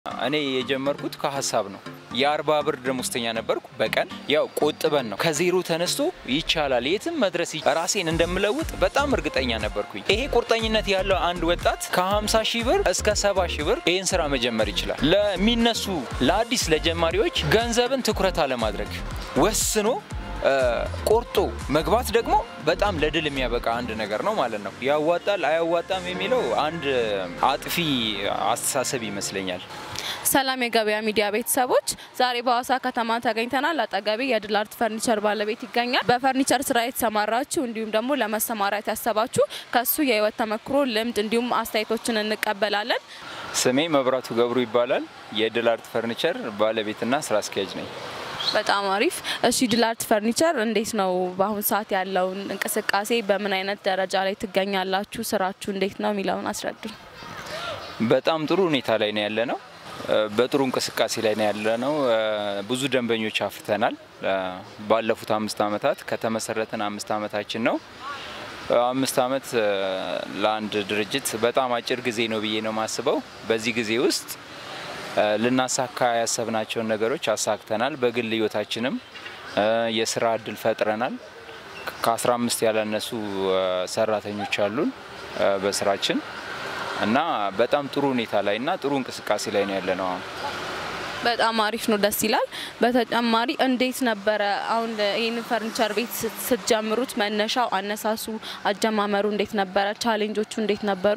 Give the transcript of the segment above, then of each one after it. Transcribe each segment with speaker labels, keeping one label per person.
Speaker 1: እኔ የጀመርኩት ከሀሳብ ነው። የአርባ ብር ደሞዝተኛ ነበርኩ። በቀን ያው ቆጥበን ነው ከዜሮ ተነስቶ ይቻላል የትም መድረስ ይ- ራሴን እንደምለውጥ በጣም እርግጠኛ ነበርኩኝ። ይሄ ቁርጠኝነት ያለው አንድ ወጣት ከ50 ሺህ ብር እስከ 70 ሺህ ብር ይህን ስራ መጀመር ይችላል። ለሚነሱ ለአዲስ ለጀማሪዎች ገንዘብን ትኩረት አለማድረግ ወስኖ እ፣ ቆርጦ መግባት ደግሞ በጣም ለድል የሚያበቃ አንድ ነገር ነው ማለት ነው። ያዋጣል አያዋጣም የሚለው አንድ አጥፊ አስተሳሰብ ይመስለኛል።
Speaker 2: ሰላም የገበያ ሚዲያ ቤተሰቦች፣ ዛሬ በሀዋሳ ከተማ ተገኝተናል። አጠገቤ የድል አርት ፈርኒቸር ባለቤት ይገኛል። በፈርኒቸር ስራ የተሰማራችሁ እንዲሁም ደግሞ ለመሰማራት ያሰባችሁ ከሱ የህይወት ተመክሮ ልምድ እንዲሁም አስተያየቶችን እንቀበላለን።
Speaker 1: ስሜ መብራቱ ገብሩ ይባላል። የድል አርት ፈርኒቸር ባለቤትና ስራ አስኪያጅ ነኝ።
Speaker 2: በጣም አሪፍ። እሺ ድል አርት ፈርኒቸር እንዴት ነው በአሁኑ ሰዓት ያለውን እንቅስቃሴ፣ በምን አይነት ደረጃ ላይ ትገኛላችሁ? ስራችሁ እንዴት ነው የሚለውን አስረዱን።
Speaker 1: በጣም ጥሩ ሁኔታ ላይ ነው ያለ ነው። እ፣ በጥሩ እንቅስቃሴ ላይ ነው ያለ ነው። እ፣ ብዙ ደንበኞች አፍርተናል። እ፣ ባለፉት አምስት ዓመታት ከተመሰረትን አምስት ዓመታችን ነው። እ፣ አምስት ዓመት እ፣ ለአንድ ድርጅት በጣም አጭር ጊዜ ነው ብዬ ነው የማስበው። በዚህ ጊዜ ውስጥ እ፣ ልናሳካ ያሰብናቸውን ነገሮች አሳክተናል። በግል ህይወታችንም እ፣ የስራ እድል ፈጥረናል። ከ15 ያላነሱ እ፣ ሰራተኞች አሉን እ፣ በስራችን እና በጣም ጥሩ ሁኔታ ላይ እና ጥሩ እንቅስቃሴ ላይ ነው ያለ ነው አሁን።
Speaker 2: በጣም አሪፍ ነው፣ ደስ ይላል። በተጨማሪ እንዴት ነበረ አሁን ይህን ፈርኒቸር ቤት ስት- ስትጀምሩት መነሻው፣ አነሳሱ፣ አጀማመሩ እንዴት ነበረ? ቻሌንጆቹ እንዴት ነበሩ?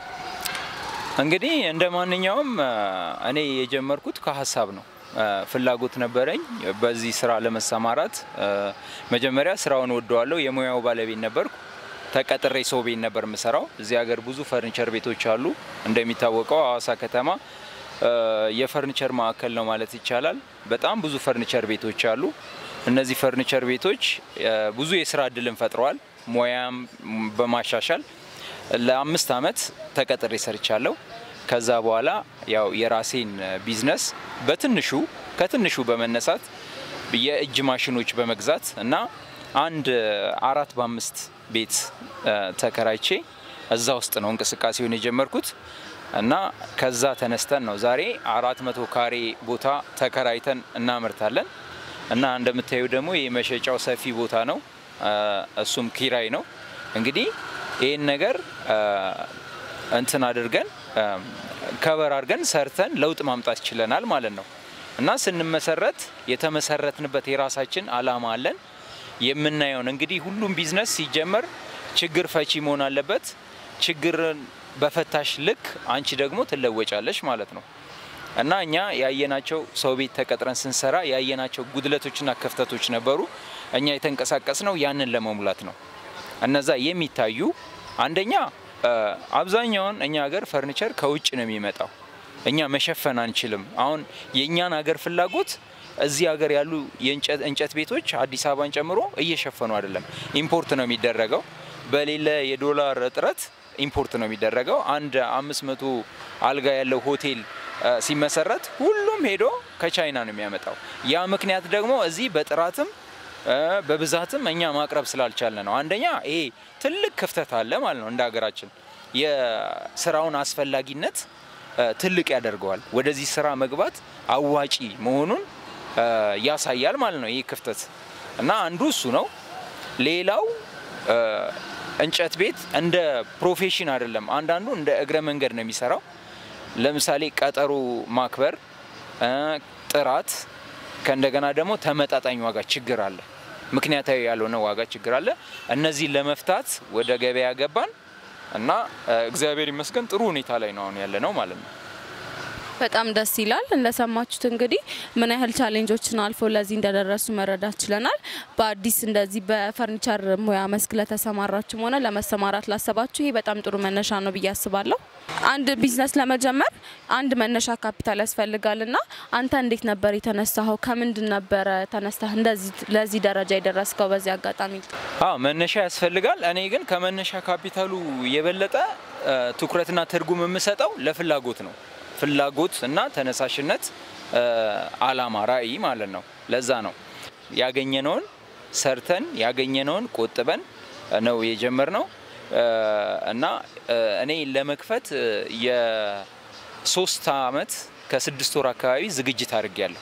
Speaker 1: እንግዲህ እንደ ማንኛውም እ፣ እኔ የጀመርኩት ከሀሳብ ነው። እ፣ ፍላጎት ነበረኝ በዚህ ስራ ለመሰማራት። እ፣ መጀመሪያ ስራውን ወደዋለሁ። የሙያው ባለቤት ነበርኩ። ተቀጥሬ ሰው ቤት ነበር የምሰራው። እዚህ ሀገር ብዙ ፈርኒቸር ቤቶች አሉ። እንደሚታወቀው ሀዋሳ ከተማ እ፣ የፈርኒቸር ማዕከል ነው ማለት ይቻላል። በጣም ብዙ ፈርኒቸር ቤቶች አሉ። እነዚህ ፈርኒቸር ቤቶች እ፣ ብዙ የስራ እድልን ፈጥረዋል። ሙያም በማሻሻል ለአምስት አመት ተቀጥሬ ሰርቻለሁ። ከዛ በኋላ ያው የራሴን ቢዝነስ በትንሹ ከትንሹ በመነሳት የእጅ ማሽኖች በመግዛት እና አንድ አራት በአምስት ቤት እ፣ ተከራይቼ እዛ ውስጥ ነው እንቅስቃሴውን የጀመርኩት እና ከዛ ተነስተን ነው ዛሬ አራት መቶ ካሬ ቦታ ተከራይተን እናመርታለን እና እንደምታዩ ደግሞ የመሸጫው ሰፊ ቦታ ነው። እ፣ እሱም ኪራይ ነው። እንግዲህ ይህን ነገር እ፣ እንትን አድርገን ከበር አድርገን ሰርተን ለውጥ ማምጣት ችለናል ማለት ነው እና ስንመሰረት የተመሰረትንበት የራሳችን አላማ አለን። የምናየውን እንግዲህ ሁሉም ቢዝነስ ሲጀመር ችግር ፈቺ መሆን አለበት። ችግርን በፈታሽ ልክ አንቺ ደግሞ ትለወጫለሽ ማለት ነው እና እኛ ያየናቸው ሰው ቤት ተቀጥረን ስንሰራ ያየናቸው ጉድለቶችና ክፍተቶች ነበሩ። እኛ የተንቀሳቀስ ነው ያንን ለመሙላት ነው። እነዛ የሚታዩ አንደኛ እ፣ አብዛኛውን እኛ ሀገር ፈርኒቸር ከውጭ ነው የሚመጣው። እኛ መሸፈን አንችልም። አሁን የእኛን ሀገር ፍላጎት እዚህ ሀገር ያሉ የእንጨት እንጨት ቤቶች አዲስ አበባን ጨምሮ እየሸፈኑ አይደለም። ኢምፖርት ነው የሚደረገው። በሌለ የዶላር እጥረት ኢምፖርት ነው የሚደረገው። አንድ አምስት መቶ አልጋ ያለው ሆቴል እ፣ ሲመሰረት ሁሉም ሄዶ ከቻይና ነው የሚያመጣው። ያ ምክንያት ደግሞ እዚህ በጥራትም እ፣ በብዛትም እኛ ማቅረብ ስላልቻለ ነው። አንደኛ ይሄ ትልቅ ክፍተት አለ ማለት ነው። እንደ ሀገራችን የስራውን አስፈላጊነት እ፣ ትልቅ ያደርገዋል። ወደዚህ ስራ መግባት አዋጪ መሆኑን እ፣ ያሳያል ማለት ነው። ይህ ክፍተት እና አንዱ እሱ ነው። ሌላው እ፣ እንጨት ቤት እንደ ፕሮፌሽን አይደለም። አንዳንዱ እንደ እግረ መንገድ ነው የሚሰራው። ለምሳሌ ቀጠሮ ማክበር እ፣ ጥራት ከእንደገና ደግሞ ተመጣጣኝ ዋጋ ችግር አለ። ምክንያታዊ ያልሆነ ዋጋ ችግር አለ። እነዚህን ለመፍታት ወደ ገበያ ገባን እና እ፣ እግዚአብሔር ይመስገን ጥሩ ሁኔታ ላይ ነው አሁን ያለ ነው ማለት ነው።
Speaker 2: በጣም ደስ ይላል። እንደሰማችሁት እንግዲህ ምን ያህል ቻሌንጆችን አልፎ ለዚህ እንደደረሱ መረዳት ችለናል። በአዲስ እንደዚህ በፈርኒቸር ሙያ መስክ ለተሰማራችሁም ሆነ ለመሰማራት ላሰባችሁ ይሄ በጣም ጥሩ መነሻ ነው ብዬ አስባለሁ። አንድ ቢዝነስ ለመጀመር አንድ መነሻ ካፒታል ያስፈልጋል እና አንተ እንዴት ነበር የተነሳኸው? ከምንድን ነበረ ተነስተህ እንደዚህ ለዚህ ደረጃ የደረስከው? በዚህ አጋጣሚ
Speaker 1: አዎ መነሻ ያስፈልጋል። እኔ ግን ከመነሻ ካፒታሉ የበለጠ እ፣ ትኩረትና ትርጉም የምሰጠው ለፍላጎት ነው። ፍላጎት እና ተነሳሽነት እ፣ አላማ፣ ራዕይ ማለት ነው። ለዛ ነው ያገኘነውን ሰርተን ያገኘነውን ቆጥበን ነው የጀመርነው እና እኔ ለመክፈት የሶስት አመት ከስድስት ወር አካባቢ ዝግጅት አድርጌያለሁ።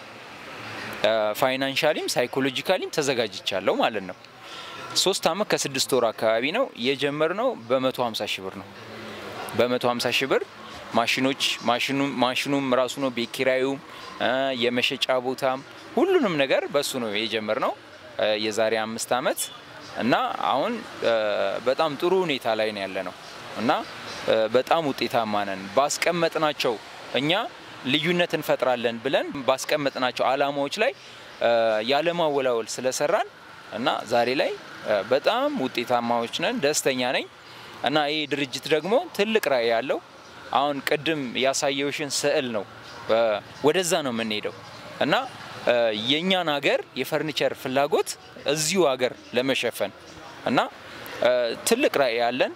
Speaker 1: ፋይናንሻሊም ሳይኮሎጂካሊም ተዘጋጅቻለሁ ማለት ነው። ሶስት አመት ከስድስት ወር አካባቢ ነው የጀመርነው። በመቶ ሀምሳ ሺህ ብር ነው። በመቶ ሀምሳ ሺህ ብር ማሽኖች ማሽኑም ራሱ ነው፣ ቤት ኪራዩም፣ የመሸጫ ቦታም ሁሉንም ነገር በሱ ነው የጀመርነው የዛሬ አምስት አመት እና አሁን በጣም ጥሩ ሁኔታ ላይ ነው ያለ ነው እና በጣም ውጤታማ ነን። ባስቀመጥናቸው እኛ ልዩነት እንፈጥራለን ብለን ባስቀመጥናቸው አላማዎች ላይ ያለማወላወል ስለሰራን እና ዛሬ ላይ በጣም ውጤታማዎች ነን። ደስተኛ ነኝ እና ይህ ድርጅት ደግሞ ትልቅ ራዕይ ያለው አሁን ቅድም ያሳየውሽን ስዕል ነው ወደዛ ነው የምንሄደው እና የእኛን ሀገር የፈርኒቸር ፍላጎት እዚሁ ሀገር ለመሸፈን እና ትልቅ ራዕይ ያለን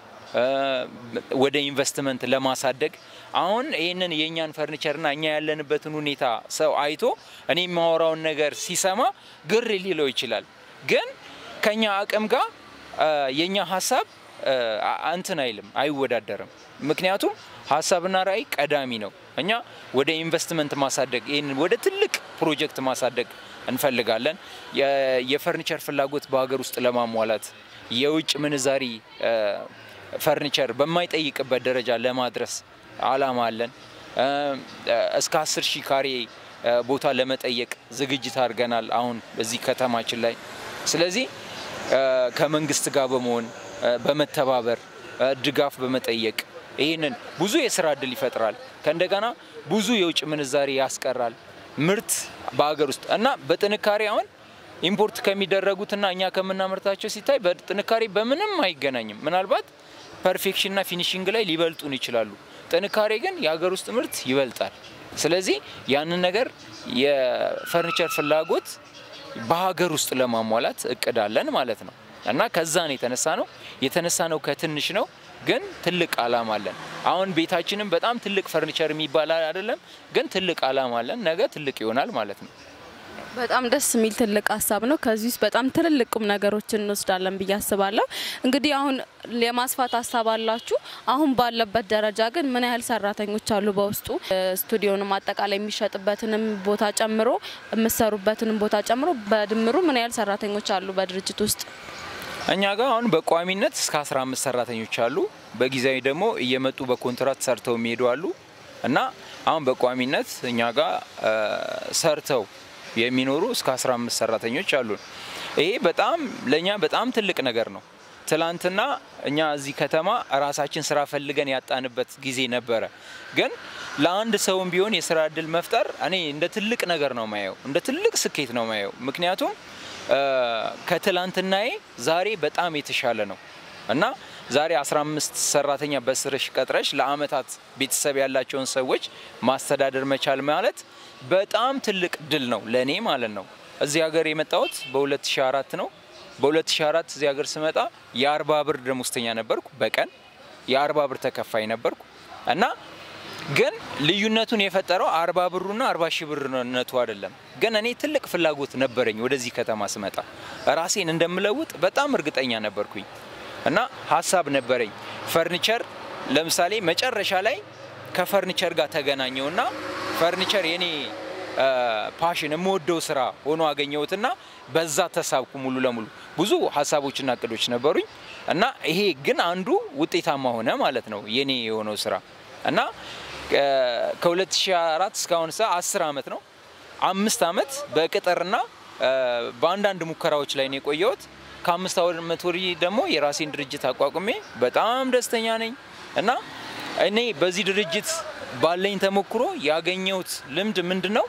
Speaker 1: ወደ ኢንቨስትመንት ለማሳደግ አሁን ይህንን የእኛን ፈርኒቸርና እኛ ያለንበትን ሁኔታ ሰው አይቶ እኔ የማወራውን ነገር ሲሰማ ግር ሊለው ይችላል። ግን ከኛ አቅም ጋር የእኛ ሀሳብ እንትን አይልም፣ አይወዳደርም። ምክንያቱም ሀሳብና ራዕይ ቀዳሚ ነው። እኛ ወደ ኢንቨስትመንት ማሳደግ ይህን ወደ ትልቅ ፕሮጀክት ማሳደግ እንፈልጋለን። የፈርኒቸር ፍላጎት በሀገር ውስጥ ለማሟላት የውጭ ምንዛሪ ፈርኒቸር በማይጠይቅበት ደረጃ ለማድረስ አላማ አለን። እስከ አስር ሺህ ካሬ ቦታ ለመጠየቅ ዝግጅት አድርገናል አሁን በዚህ ከተማችን ላይ። ስለዚህ ከመንግስት ጋር በመሆን በመተባበር ድጋፍ በመጠየቅ ይህንን ብዙ የስራ እድል ይፈጥራል። ከእንደገና ብዙ የውጭ ምንዛሪ ያስቀራል። ምርት በሀገር ውስጥ እና በጥንካሬ አሁን ኢምፖርት ከሚደረጉትና እኛ ከምናመርታቸው ሲታይ በጥንካሬ በምንም አይገናኝም። ምናልባት ፐርፌክሽንና ፊኒሽንግ ላይ ሊበልጡን ይችላሉ። ጥንካሬ ግን የሀገር ውስጥ ምርት ይበልጣል። ስለዚህ ያንን ነገር የፈርኒቸር ፍላጎት በሀገር ውስጥ ለማሟላት እቅድ አለን ማለት ነው እና ከዛ ነው የተነሳ ነው የተነሳ ነው ከትንሽ ነው ግን ትልቅ አላማ አለን። አሁን ቤታችንም በጣም ትልቅ ፈርኒቸር የሚባል አይደለም፣ ግን ትልቅ አላማ አለን። ነገ ትልቅ ይሆናል ማለት ነው።
Speaker 2: በጣም ደስ የሚል ትልቅ ሀሳብ ነው። ከዚህ ውስጥ በጣም ትልልቅ ቁም ነገሮችን እንወስዳለን ብዬ አስባለሁ። እንግዲህ አሁን የማስፋት ሀሳብ አላችሁ። አሁን ባለበት ደረጃ ግን ምን ያህል ሰራተኞች አሉ በውስጡ? ስቱዲዮንም አጠቃላይ የሚሸጥበትንም ቦታ ጨምሮ የምሰሩበትንም ቦታ ጨምሮ በድምሩ ምን ያህል ሰራተኞች አሉ በድርጅት ውስጥ?
Speaker 1: እኛ ጋር አሁን በቋሚነት እስከ 15 ሰራተኞች አሉ። በጊዜያዊ ደግሞ እየመጡ በኮንትራት ሰርተው የሚሄዱ አሉ እና አሁን በቋሚነት እኛ ጋር ሰርተው የሚኖሩ እስከ 15 ሰራተኞች አሉ። ይሄ በጣም ለእኛ በጣም ትልቅ ነገር ነው። ትላንትና እኛ እዚህ ከተማ ራሳችን ስራ ፈልገን ያጣንበት ጊዜ ነበረ። ግን ለአንድ ሰውም ቢሆን የስራ እድል መፍጠር እኔ እንደ ትልቅ ነገር ነው ማየው፣ እንደ ትልቅ ስኬት ነው ማየው። ምክንያቱም ከትላንትናዬ ዛሬ በጣም የተሻለ ነው እና ዛሬ 15 ሰራተኛ በስርሽ ቀጥረሽ ለአመታት ቤተሰብ ያላቸውን ሰዎች ማስተዳደር መቻል ማለት በጣም ትልቅ ድል ነው ለእኔ ማለት ነው። እዚህ ሀገር የመጣሁት በ2004 ነው። በ2004 እዚህ ሀገር ስመጣ የአርባ ብር ደሞዝተኛ ነበርኩ። በቀን የአርባ ብር ተከፋይ ነበርኩ እና ግን ልዩነቱን የፈጠረው አርባ ብሩና አርባ ሺህ ብርነቱ አይደለም። ግን እኔ ትልቅ ፍላጎት ነበረኝ ወደዚህ ከተማ ስመጣ ራሴን እንደምለውጥ በጣም እርግጠኛ ነበርኩኝ እና ሀሳብ ነበረኝ። ፈርኒቸር ለምሳሌ መጨረሻ ላይ ከፈርኒቸር ጋር ተገናኘውና ፈርኒቸር የኔ ፓሽን የምወደው ስራ ሆኖ አገኘሁትና በዛ ተሳብኩ ሙሉ ለሙሉ። ብዙ ሀሳቦችና እቅዶች ነበሩኝ እና ይሄ ግን አንዱ ውጤታማ ሆነ ማለት ነው የኔ የሆነው ስራ እና ከ2004 እስካሁን ሰ 10 አመት ነው። አምስት አመት በቅጥርና በአንዳንድ ሙከራዎች ላይ ነው የቆየሁት። ከአምስት አመት ወዲህ ደግሞ የራሴን ድርጅት አቋቁሜ በጣም ደስተኛ ነኝ እና እኔ በዚህ ድርጅት ባለኝ ተሞክሮ ያገኘሁት ልምድ ምንድን ነው?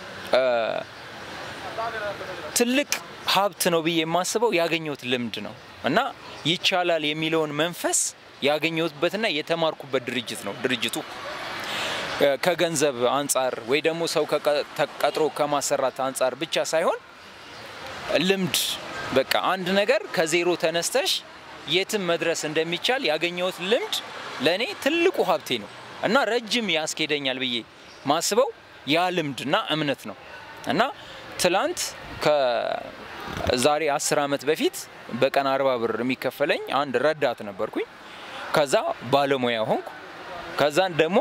Speaker 1: ትልቅ ሀብት ነው ብዬ የማስበው ያገኘሁት ልምድ ነው እና ይቻላል የሚለውን መንፈስ ያገኘሁበትና የተማርኩበት ድርጅት ነው ድርጅቱ ከገንዘብ አንጻር ወይ ደግሞ ሰው ተቀጥሮ ከማሰራት አንጻር ብቻ ሳይሆን ልምድ በቃ አንድ ነገር ከዜሮ ተነስተሽ የትም መድረስ እንደሚቻል ያገኘሁት ልምድ ለእኔ ትልቁ ሀብቴ ነው እና ረጅም ያስኬደኛል ብዬ ማስበው ያ ልምድና እምነት ነው እና ትላንት ከዛሬ አስር ዓመት በፊት በቀን አርባ ብር የሚከፈለኝ አንድ ረዳት ነበርኩኝ። ከዛ ባለሙያ ሆንኩ። ከዛን ደግሞ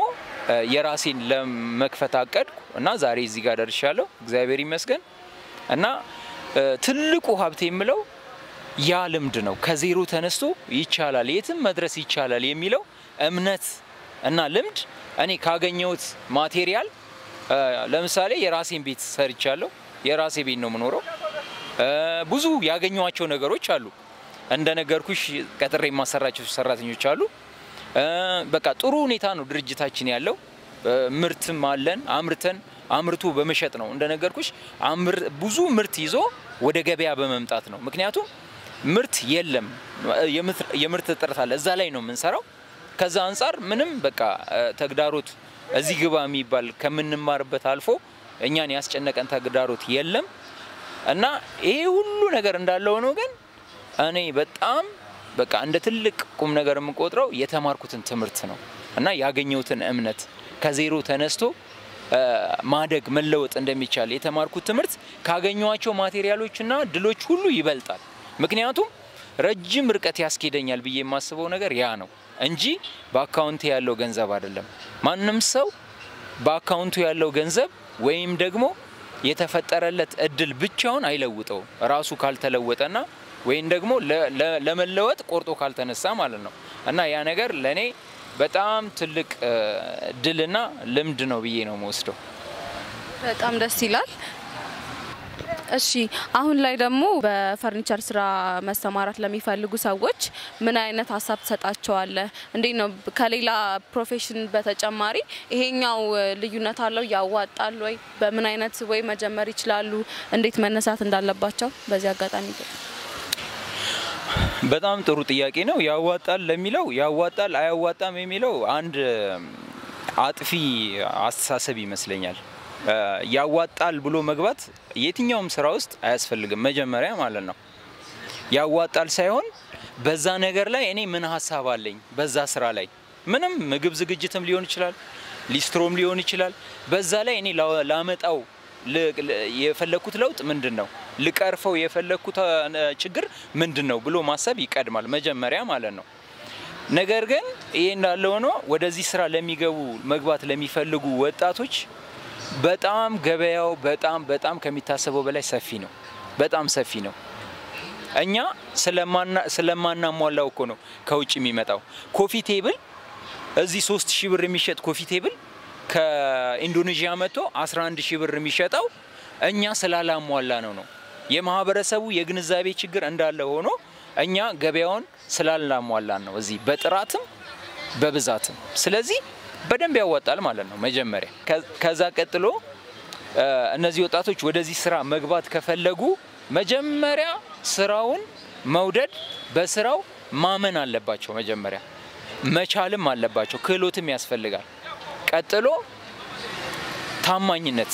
Speaker 1: የራሴን ለመክፈት አቀድኩ እና ዛሬ እዚህ ጋር ደርሻለሁ። እግዚአብሔር ይመስገን እና ትልቁ ሀብቴ የምለው ያ ልምድ ነው። ከዜሮ ተነስቶ ይቻላል፣ የትም መድረስ ይቻላል የሚለው እምነት እና ልምድ እኔ ካገኘሁት ማቴሪያል ለምሳሌ የራሴን ቤት ሰርቻለሁ። የራሴ ቤት ነው የምኖረው። ብዙ ያገኘኋቸው ነገሮች አሉ። እንደነገርኩሽ ቀጥሬ የማሰራቸው ሰራተኞች አሉ። በቃ ጥሩ ሁኔታ ነው ድርጅታችን ያለው። ምርትም አለን። አምርተን አምርቶ በመሸጥ ነው እንደነገርኩሽ። ብዙ ምርት ይዞ ወደ ገበያ በመምጣት ነው። ምክንያቱም ምርት የለም፣ የምርት እጥረት አለ። እዛ ላይ ነው የምንሰራው። ከዛ አንጻር ምንም በቃ ተግዳሮት እዚህ ግባ የሚባል ከምንማርበት አልፎ እኛን ያስጨነቀን ተግዳሮት የለም እና ይሄ ሁሉ ነገር እንዳለ ሆኖ ግን እኔ በጣም በቃ እንደ ትልቅ ቁም ነገር የምቆጥረው የተማርኩትን ትምህርት ነው እና ያገኘሁትን እምነት ከዜሮ ተነስቶ ማደግ መለወጥ እንደሚቻል የተማርኩት ትምህርት ካገኘኋቸው ማቴሪያሎችና ድሎች ሁሉ ይበልጣል። ምክንያቱም ረጅም ርቀት ያስኬደኛል ብዬ የማስበው ነገር ያ ነው እንጂ በአካውንቴ ያለው ገንዘብ አይደለም። ማንም ሰው በአካውንቱ ያለው ገንዘብ ወይም ደግሞ የተፈጠረለት እድል ብቻውን አይለውጠውም ራሱ ካልተለወጠና ወይም ደግሞ ለመለወጥ ቆርጦ ካልተነሳ ማለት ነው እና ያ ነገር ለእኔ በጣም ትልቅ ድልና ልምድ ነው ብዬ ነው የምወስደው።
Speaker 2: በጣም ደስ ይላል። እሺ አሁን ላይ ደግሞ በፈርኒቸር ስራ መሰማራት ለሚፈልጉ ሰዎች ምን አይነት ሀሳብ ትሰጣቸዋለህ? እንዴት ነው ከሌላ ፕሮፌሽን በተጨማሪ ይሄኛው ልዩነት አለው? ያዋጣል ወይ? በምን አይነት ወይ መጀመር ይችላሉ? እንዴት መነሳት እንዳለባቸው በዚህ አጋጣሚ
Speaker 1: በጣም ጥሩ ጥያቄ ነው። ያዋጣል ለሚለው ያዋጣል አያዋጣም የሚለው አንድ አጥፊ አስተሳሰብ ይመስለኛል። ያዋጣል ብሎ መግባት የትኛውም ስራ ውስጥ አያስፈልግም። መጀመሪያ ማለት ነው ያዋጣል ሳይሆን በዛ ነገር ላይ እኔ ምን ሀሳብ አለኝ፣ በዛ ስራ ላይ ምንም ምግብ ዝግጅትም ሊሆን ይችላል፣ ሊስትሮም ሊሆን ይችላል። በዛ ላይ እኔ ላመጣው የፈለግኩት ለውጥ ምንድን ነው፣ ልቀርፈው የፈለግኩት ችግር ምንድን ነው ብሎ ማሰብ ይቀድማል መጀመሪያ ማለት ነው። ነገር ግን ይሄ እንዳለ ሆኖ ወደዚህ ስራ ለሚገቡ መግባት ለሚፈልጉ ወጣቶች በጣም ገበያው በጣም በጣም ከሚታሰበው በላይ ሰፊ ነው። በጣም ሰፊ ነው። እኛ ስለማናሟላው እኮ ነው ከውጭ የሚመጣው ኮፊ ቴብል እዚህ ሶስት ሺህ ብር የሚሸጥ ኮፊ ቴብል ከኢንዶኔዥያ መጥቶ 11 ሺህ ብር የሚሸጠው እኛ ስላላሟላ ነው ነው የማህበረሰቡ የግንዛቤ ችግር እንዳለ ሆኖ እኛ ገበያውን ስላላሟላን ነው እዚህ በጥራትም በብዛትም። ስለዚህ በደንብ ያዋጣል ማለት ነው መጀመሪያ። ከዛ ቀጥሎ እነዚህ ወጣቶች ወደዚህ ስራ መግባት ከፈለጉ መጀመሪያ ስራውን መውደድ፣ በስራው ማመን አለባቸው። መጀመሪያ መቻልም አለባቸው፣ ክህሎትም ያስፈልጋል። ቀጥሎ ታማኝነት፣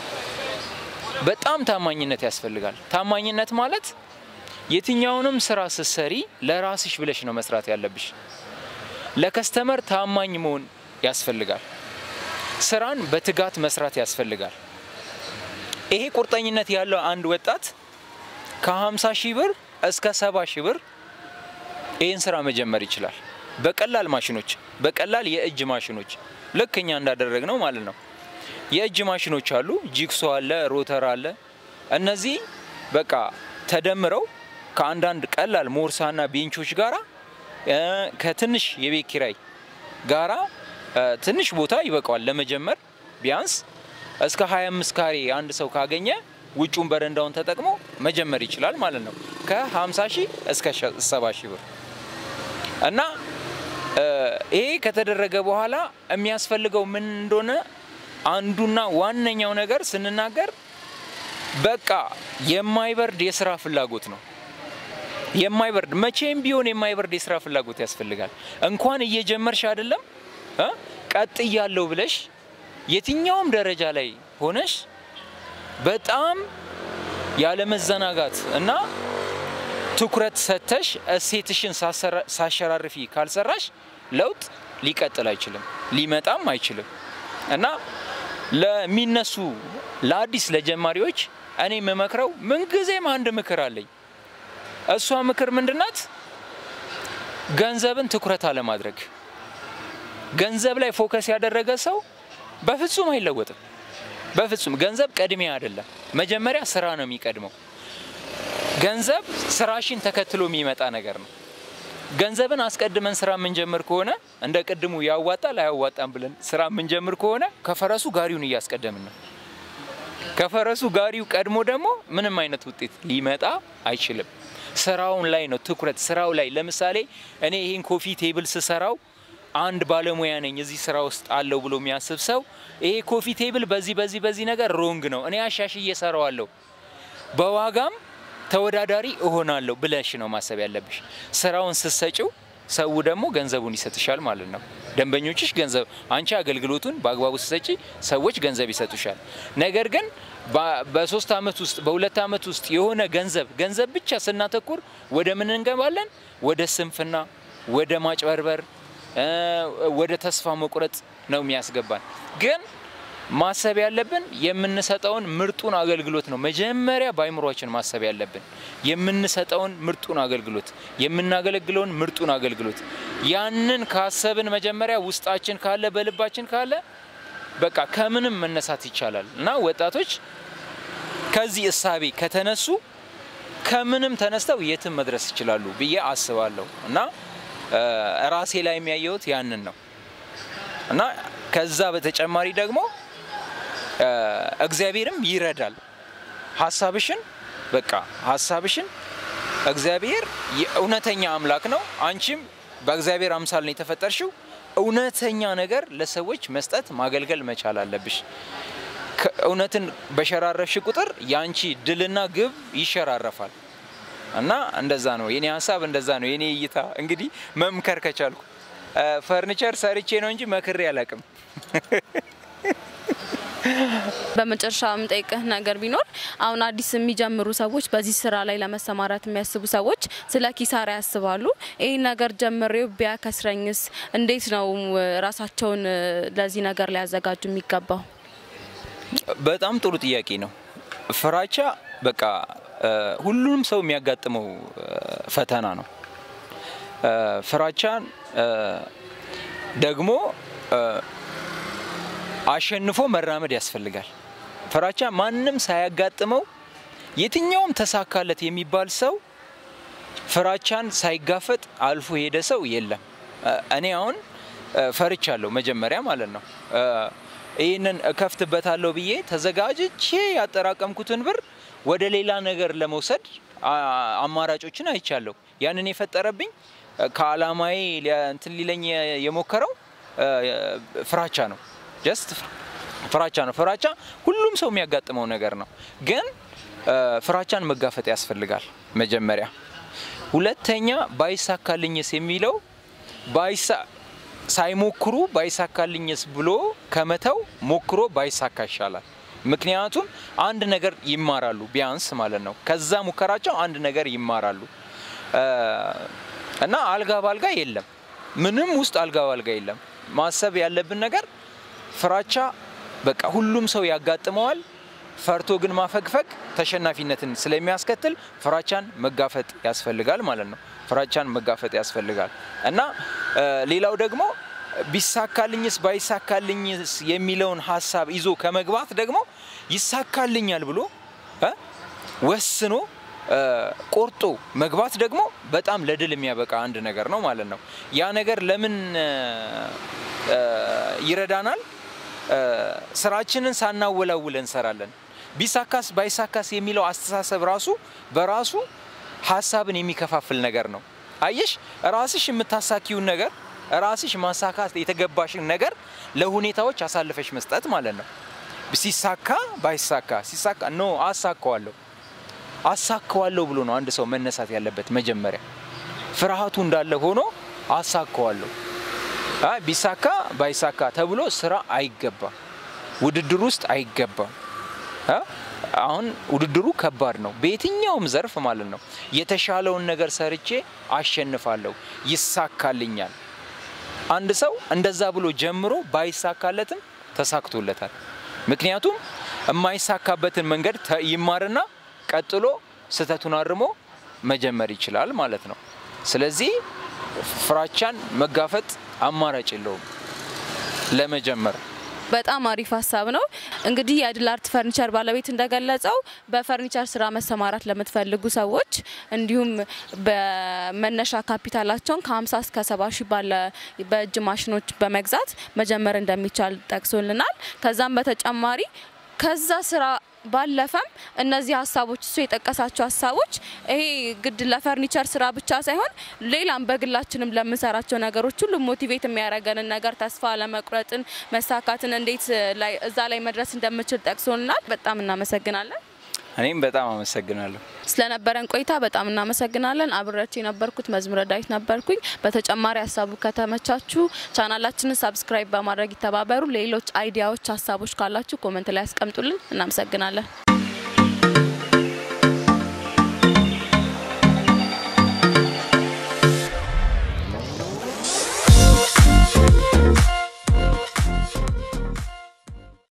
Speaker 1: በጣም ታማኝነት ያስፈልጋል። ታማኝነት ማለት የትኛውንም ስራ ስትሰሪ ለራስሽ ብለሽ ነው መስራት ያለብሽ። ለከስተመር ታማኝ መሆን ያስፈልጋል። ስራን በትጋት መስራት ያስፈልጋል። ይሄ ቁርጠኝነት ያለው አንድ ወጣት ከ50 ሺህ ብር እስከ 70 ሺህ ብር ይህን ስራ መጀመር ይችላል። በቀላል ማሽኖች፣ በቀላል የእጅ ማሽኖች ልክ እኛ እንዳደረግ ነው ማለት ነው። የእጅ ማሽኖች አሉ፣ ጂክሶ አለ፣ ሮተር አለ። እነዚህ በቃ ተደምረው ከአንዳንድ ቀላል ሞርሳና ቤንቾች ጋራ ከትንሽ የቤት ኪራይ ጋራ ትንሽ ቦታ ይበቃዋል ለመጀመር ቢያንስ እስከ 25 ካሬ አንድ ሰው ካገኘ ውጩን በረንዳውን ተጠቅሞ መጀመር ይችላል ማለት ነው። ከ50 ሺህ እስከ 70 ሺህ ብር እና ይሄ ከተደረገ በኋላ የሚያስፈልገው ምን እንደሆነ አንዱና ዋነኛው ነገር ስንናገር በቃ የማይበርድ የስራ ፍላጎት ነው። የማይበርድ መቼም ቢሆን የማይበርድ የስራ ፍላጎት ያስፈልጋል። እንኳን እየጀመርሽ አይደለም ቀጥ እያለው ብለሽ የትኛውም ደረጃ ላይ ሆነሽ በጣም ያለመዘናጋት እና ትኩረት ሰተሽ እሴትሽን ሳሸራርፊ ካልሰራሽ ለውጥ ሊቀጥል አይችልም፣ ሊመጣም አይችልም እና ለሚነሱ ለአዲስ ለጀማሪዎች እኔ የምመክረው ምንጊዜም አንድ ምክር አለኝ። እሷ ምክር ምንድናት? ገንዘብን ትኩረት አለማድረግ። ገንዘብ ላይ ፎከስ ያደረገ ሰው በፍጹም አይለወጥም። በፍጹም ገንዘብ ቀድሚያ አይደለም። መጀመሪያ ስራ ነው የሚቀድመው። ገንዘብ ስራሽን ተከትሎ የሚመጣ ነገር ነው። ገንዘብን አስቀድመን ስራ የምንጀምር ከሆነ እንደ ቅድሙ ያዋጣል አያዋጣም ብለን ስራ የምንጀምር ከሆነ ከፈረሱ ጋሪውን እያስቀደምን ነው። ከፈረሱ ጋሪው ቀድሞ ደግሞ ምንም አይነት ውጤት ሊመጣ አይችልም። ስራውን ላይ ነው ትኩረት፣ ስራው ላይ ለምሳሌ እኔ ይህን ኮፊ ቴብል ስሰራው አንድ ባለሙያ ነኝ እዚህ ስራ ውስጥ አለው ብሎ የሚያስብ ሰው ይሄ ኮፊ ቴብል በዚህ በዚህ በዚህ ነገር ሮንግ ነው፣ እኔ አሻሽዬ እሰራዋለሁ፣ በዋጋም ተወዳዳሪ እሆናለሁ ብለሽ ነው ማሰብ ያለብሽ። ስራውን ስትሰጪው ሰው ደግሞ ገንዘቡን ይሰጥሻል ማለት ነው። ደንበኞችሽ ገንዘብ አንቺ አገልግሎቱን በአግባቡ ስትሰጪ ሰዎች ገንዘብ ይሰጡሻል። ነገር ግን በሶስት አመት ውስጥ በሁለት አመት ውስጥ የሆነ ገንዘብ ገንዘብ ብቻ ስናተኩር ወደ ምን እንገባለን? ወደ ስንፍና፣ ወደ ማጭበርበር፣ ወደ ተስፋ መቁረጥ ነው የሚያስገባን ግን ማሰብ ያለብን የምንሰጠውን ምርጡን አገልግሎት ነው። መጀመሪያ በአይምሯችን ማሰብ ያለብን የምንሰጠውን ምርጡን አገልግሎት፣ የምናገለግለውን ምርጡን አገልግሎት። ያንን ካሰብን መጀመሪያ ውስጣችን ካለ በልባችን ካለ በቃ ከምንም መነሳት ይቻላል እና ወጣቶች ከዚህ እሳቤ ከተነሱ ከምንም ተነስተው የትም መድረስ ይችላሉ ብዬ አስባለሁ እና ራሴ ላይ የሚያየሁት ያንን ነው እና ከዛ በተጨማሪ ደግሞ እግዚአብሔርም ይረዳል። ሀሳብሽን በቃ ሀሳብሽን እግዚአብሔር እውነተኛ አምላክ ነው። አንቺም በእግዚአብሔር አምሳል ነው የተፈጠርሽው። እውነተኛ ነገር ለሰዎች መስጠት ማገልገል መቻል አለብሽ። እውነትን በሸራረፍሽ ቁጥር የአንቺ ድልና ግብ ይሸራረፋል እና እንደዛ ነው የኔ ሀሳብ፣ እንደዛ ነው የኔ እይታ። እንግዲህ መምከር ከቻልኩ ፈርኒቸር ሰርቼ ነው እንጂ መክሬ አላቅም።
Speaker 2: በመጨረሻ የምጠይቅህ ነገር ቢኖር አሁን አዲስ የሚጀምሩ ሰዎች በዚህ ስራ ላይ ለመሰማራት የሚያስቡ ሰዎች ስለ ኪሳራ ያስባሉ። ይህ ነገር ጀምሬው ቢያከስረኝስ እንዴት ነው ራሳቸውን ለዚህ ነገር ሊያዘጋጁ የሚገባው?
Speaker 1: በጣም ጥሩ ጥያቄ ነው። ፍራቻ በቃ ሁሉም ሰው የሚያጋጥመው ፈተና ነው። ፍራቻን ደግሞ አሸንፎ መራመድ ያስፈልጋል። ፍራቻ ማንም ሳያጋጥመው የትኛውም ተሳካለት የሚባል ሰው ፍራቻን ሳይጋፈጥ አልፎ ሄደ ሰው የለም። እኔ አሁን ፈርቻለሁ መጀመሪያ ማለት ነው። ይህንን እከፍትበታለሁ ብዬ ተዘጋጅቼ ያጠራቀምኩትን ብር ወደ ሌላ ነገር ለመውሰድ አማራጮችን አይቻለሁ። ያንን የፈጠረብኝ ከአላማዬ እንትን ሊለኝ የሞከረው ፍራቻ ነው። ጀስት ፍራቻ ነው። ፍራቻ ሁሉም ሰው የሚያጋጥመው ነገር ነው። ግን ፍራቻን መጋፈጥ ያስፈልጋል መጀመሪያ። ሁለተኛ ባይሳካልኝስ የሚለው ሳይሞክሩ ባይሳካልኝስ ብሎ ከመተው ሞክሮ ባይሳካ ይሻላል። ምክንያቱም አንድ ነገር ይማራሉ ቢያንስ ማለት ነው። ከዛ ሙከራቸው አንድ ነገር ይማራሉ እና አልጋ ባልጋ የለም። ምንም ውስጥ አልጋ ባልጋ የለም። ማሰብ ያለብን ነገር ፍራቻ በቃ ሁሉም ሰው ያጋጥመዋል። ፈርቶ ግን ማፈግፈግ ተሸናፊነትን ስለሚያስከትል ፍራቻን መጋፈጥ ያስፈልጋል ማለት ነው። ፍራቻን መጋፈጥ ያስፈልጋል እና ሌላው ደግሞ ቢሳካልኝስ ባይሳካልኝስ የሚለውን ሀሳብ ይዞ ከመግባት ደግሞ ይሳካልኛል ብሎ ወስኖ ቆርጦ መግባት ደግሞ በጣም ለድል የሚያበቃ አንድ ነገር ነው ማለት ነው። ያ ነገር ለምን ይረዳናል? ስራችንን ሳናወላውል እንሰራለን። ቢሳካስ ባይሳካስ የሚለው አስተሳሰብ ራሱ በራሱ ሀሳብን የሚከፋፍል ነገር ነው። አየሽ፣ ራስሽ የምታሳኪውን ነገር ራስሽ ማሳካት የተገባሽን ነገር ለሁኔታዎች አሳልፈሽ መስጠት ማለት ነው። ሲሳካ ባይሳካ ሲሳካ ኖ አሳካዋለሁ አሳካዋለሁ ብሎ ነው አንድ ሰው መነሳት ያለበት። መጀመሪያ ፍርሃቱ እንዳለ ሆኖ አሳካዋለሁ ቢሳካ ባይሳካ ተብሎ ስራ አይገባም። ውድድር ውስጥ አይገባም። አሁን ውድድሩ ከባድ ነው፣ በየትኛውም ዘርፍ ማለት ነው። የተሻለውን ነገር ሰርቼ አሸንፋለሁ፣ ይሳካልኛል። አንድ ሰው እንደዛ ብሎ ጀምሮ ባይሳካለትም ተሳክቶለታል። ምክንያቱም የማይሳካበትን መንገድ ይማርና ቀጥሎ ስህተቱን አርሞ መጀመር ይችላል ማለት ነው። ስለዚህ ፍራቻን መጋፈጥ አማራጭ የለውም። ለመጀመር
Speaker 2: በጣም አሪፍ ሀሳብ ነው። እንግዲህ የድል አርት ፈርኒቸር ባለቤት እንደገለጸው በፈርኒቸር ስራ መሰማራት ለምትፈልጉ ሰዎች እንዲሁም በመነሻ ካፒታላቸውን ከ50 እስከ 70 ሺህ ባለ በእጅ ማሽኖች በመግዛት መጀመር እንደሚቻል ጠቅሶልናል። ከዛም በተጨማሪ ከዛ ስራ ባለፈም እነዚህ ሀሳቦች እሱ የጠቀሳቸው ሀሳቦች ይሄ ግድ ለፈርኒቸር ስራ ብቻ ሳይሆን ሌላም በግላችንም ለምንሰራቸው ነገሮች ሁሉ ሞቲቬት የሚያደርገንን ነገር ተስፋ ለመቁረጥን መሳካትን እንዴት ላይ እዛ ላይ መድረስ እንደምችል ጠቅሶልናል። በጣም እናመሰግናለን።
Speaker 1: እኔም በጣም አመሰግናለሁ።
Speaker 2: ስለነበረን ቆይታ በጣም እናመሰግናለን። አብሬያችሁ የነበርኩት መዝሙረ ዳዊት ነበርኩኝ። በተጨማሪ ሀሳቡ ከተመቻችሁ ቻናላችንን ሰብስክራይብ በማድረግ ይተባበሩ። ሌሎች አይዲያዎች፣ ሀሳቦች ካላችሁ ኮመንት ላይ ያስቀምጡልን። እናመሰግናለን።